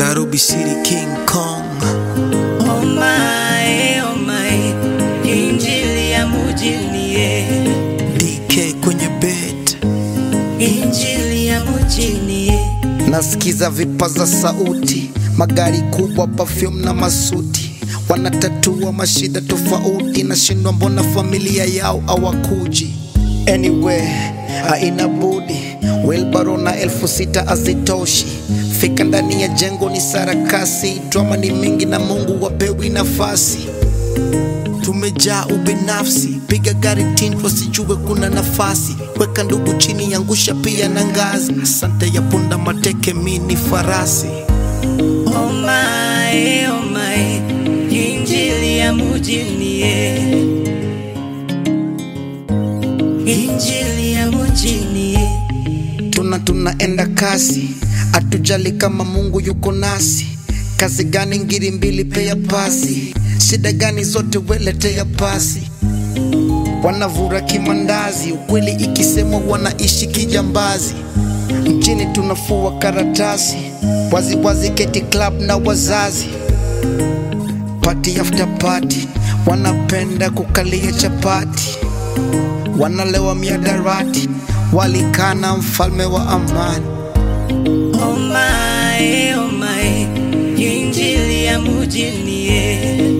Nairobi City King Kong. Oh my, oh my, injili ya mujini ye, DK kwenye bed. injili ya mujini ye. nasikiza vipaza sauti, magari kubwa, perfume na masuti, wanatatua mashida tofauti, nashindwa mbona familia yao hawakuji. Anyway, haina budi, wilbaro na elfu sita hazitoshi. Fika ndani ya jengo ni sarakasi, drama ni mingi na Mungu wapewi nafasi. Tumejaa ubinafsi, piga gari tint wasijue kuna nafasi, weka ndugu chini, angusha pia na ngazi. Asante ya punda mateke, mi ni farasi. Oh my, oh my, injili ya mujini ye, injili ya mujini ye. tuna tunaenda kasi, hatujali kama Mungu yuko nasi. Kazi gani ngiri mbili pea pasi, shida gani zote weletea pasi. Wanavura kimandazi, ukweli ikisemwa wanaishi kijambazi. Mchini tunafua karatasi, wazi wazi keti club na wazazi. Party after party, wanapenda kukalia chapati, wanalewa miadarati, walikana mfalme wa amani. Oh my, oh my, injili ya mujini ye,